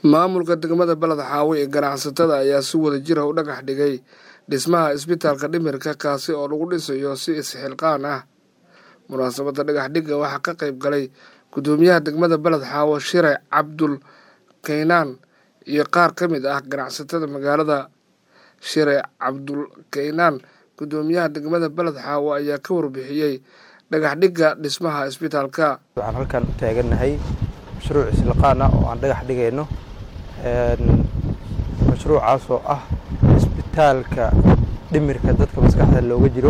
maamulka degmada beled xaawo ee ganacsatada ayaa si wada jira u dhagax dhigay dhismaha isbitaalka dhimirka kaasi oo lagu dhisayo si isxilqaan ah munaasabadda dhagax dhigga waxaa ka qayb galay guddoomiyaha degmada beled xaawo shire cabdul kaynaan iyo qaar ka mid ah ganacsatada magaalada shire cabdul kaynaan guddoomiyaha degmada beled xaawo ayaa ka warbixiyey dhagax dhigga dhismaha isbitaalka waxaan halkan u taagannahay mashruuc isliqaan ah oo aan dhagax dhigayno mashruucaas oo ah isbitaalka dhimirka dadka maskaxda looga jiro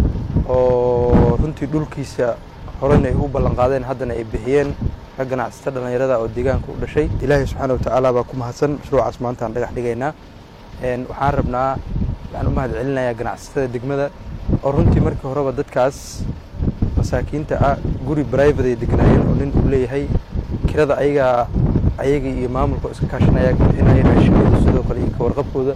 oo runtii dhulkiisa horena ay u ballanqaadeen haddana ay bixiyeen rag ganacsata dhallinyarada oo deegaanka u dhashay ilaahay subxaana watacaala baa ku mahadsan mashruucaas maanta aan dhagax dhigaynaa waxaan rabnaa waxaan u mahad celinayaa ganacsatada degmada oo runtii markii horeba dadkaas masaakiinta ah guri brivate ay degnaayeen oo nin uu leeyahay kirada ayagaa ayagii iyo maamulka iska kaashanaya bixinaya raashikooda sidoo kale iyo kawarqabkooda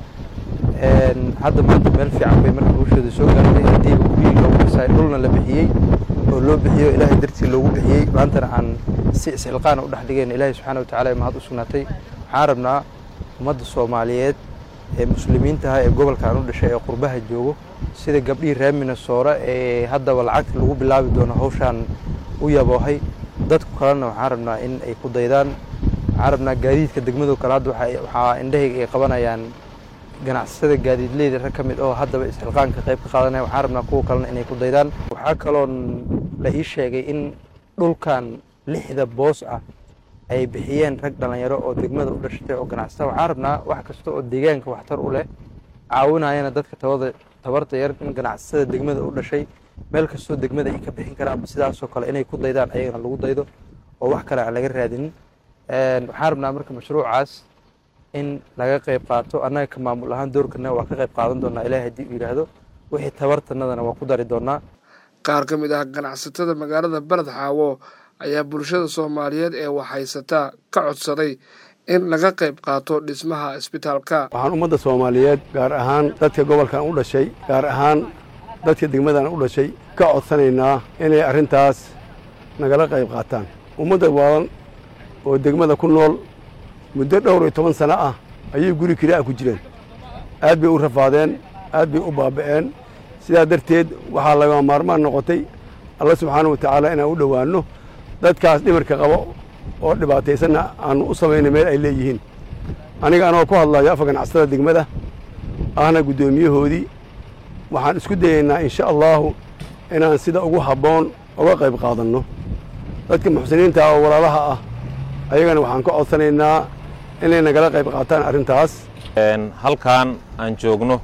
hadda maanta meel fiican bay marka hawshooda soo gaartay hadiiba gurigii loogu dhisay dhulna la bixiyey oo loo bixiyo ilaahay dartii loogu bixiyey maantana aan si isxilqaana u dhex dhigayna ilaahay subxaana watacaala ee mahad u sugnaatay waxaan rabnaa ummadda soomaaliyeed ee muslimiintaha ee gobolkan u dhashay ee qurbaha joogo sida gabdhihii reer minnesoora ee haddaba lacagta lagu bilaabi doono hawshaan u yaboohay dadku kalena waxaan rabnaa in ay ku daydaan waxaan rabnaa gaadiidka degmado kale hadda waxaa indhahayga ay qabanayaan ganacsatada gaadiidleyda rag ka mid oo haddaba isxilqaanka qayb ka qaadanaya waxaan rabnaa kuwa kalena inay ku daydaan waxaa kaloon la ii sheegay in dhulkan lixda boos ah ay bixiyeen rag dhallinyaro oo degmada u dhashatay oo ganacsata waxaan rabnaa wax kasta oo deegaanka waxtar u leh caawinayana dadka tabada tabarta yar in ganacsatada degmada u dhashay meel kastoo degmada ay ka bixin karaan sidaasoo kale inay ku daydaan ayagana lagu daydo oo wax kale aan laga raadinin waxaan rabnaa marka mashruucaas in laga qayb qaato annaga ka maamul ahaan doorkana waa ka qayb qaadan doonaa ilahi haddii uu yidhaahdo wixii tabartanadana waa ku dari doonaa qaar ka mid ah ganacsatada magaalada beled xaawo ayaa bulshada soomaaliyeed ee waxhaysataa ka codsaday in laga qayb qaato dhismaha isbitaalka waxaan ummadda soomaaliyeed gaar ahaan dadka gobolkan u dhashay gaar ahaan dadka degmadan u dhashay ka codsanaynaa inay arrintaas nagala qayb qaataan ummadda waalan oo degmada ku nool muddo dhowr iyo toban sano ah ayay guri kiri'a ku jireen aad bay u rafaadeen aad bay u baaba'een sidaa darteed waxaa laga maarmaan noqotay alla subxaana wa tacaala inaan u dhowaanno dadkaas dhimirka qabo oo dhibaataysanna aanu u samayna meel ay leeyihiin aniga anoo ku hadlayo afa ganacsatada degmada ahna guddoomiyahoodii waxaan isku dayaynaa insha allaahu inaan sida ugu habboon uga qayb qaadanno dadka muxsiniinta oo walaalaha ah ayagana waxaan ka codsanaynaa inay nagala qayb qaataan arrintaas halkan aan joogno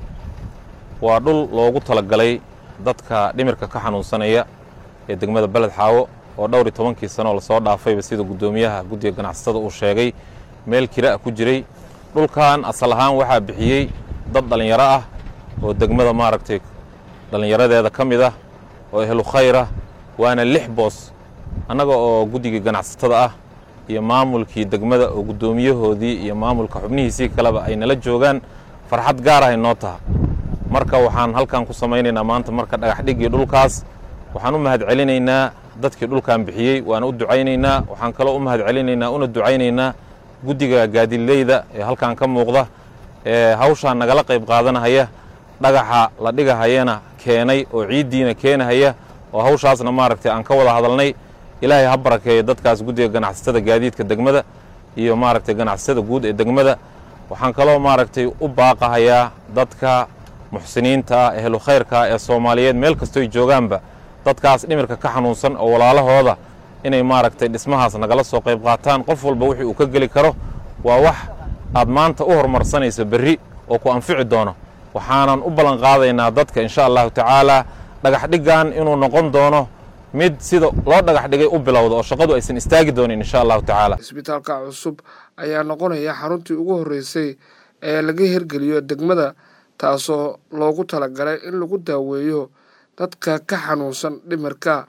waa dhul loogu talagalay dadka dhimirka ka xanuunsanaya ee degmada beled xaawo oo dhowr iyo tobankii sanoo lasoo dhaafayba sida guddoomiyaha guddiga ganacsatada uu sheegay meel kira'a ku jiray dhulkan asal ahaan waxaa bixiyey dad dhallinyaro ah oo degmada maaragtay dhallinyaradeeda ka mid ah oo ehlu khayr ah waana lix boos annaga oo guddigii ganacsatada ah iyo maamulkii degmada oo guddoomiyahoodii iyo maamulka xubnihiisii kaleba ay nala joogaan farxad gaar ahay noo taha marka waxaan halkan ku samaynaynaa maanta marka dhagax dhiggii dhulkaas waxaan u mahad celinaynaa dadkii dhulkan bixiyey waana u ducaynaynaa waxaan kaloo u mahad celinaynaa una ducaynaynaa guddiga gaadileyda ee halkan ka muuqda ee hawshaan nagala qayb qaadanahaya dhagaxa la dhigahayana keenay oo ciiddiina keenahaya oo hawshaasna maaragtay aan ka wada hadalnay ilaahay ha barakeeyo dadkaas guddiga ganacsatada gaadiidka degmada iyo maaragtay ganacsatada guud ee degmada waxaan kaloo maaragtay u baaqahayaa dadka muxsiniinta ah ehlu khayrka ee soomaaliyeed meel kastoy joogaanba dadkaas dhimirka ka xanuunsan oo walaalahooda inay maaragtay dhismahaas nagala soo qayb qaataan qof walba wixii uu ka geli karo waa wax aad maanta u horumarsanayso berri oo ku anfici doono waxaanan u ballan qaadaynaa dadka insha allahu tacaalaa dhagax dhiggan inuu noqon doono mid sida loo dhagax dhigay u bilowda oo shaqadu aysan istaagi doonin insha allahu tacaala isbitaalka cusub ayaa noqonaya xaruntii ugu horreysay ee laga hirgeliyo degmada taasoo loogu talagalay in lagu daaweeyo dadka ka xanuunsan dhimirka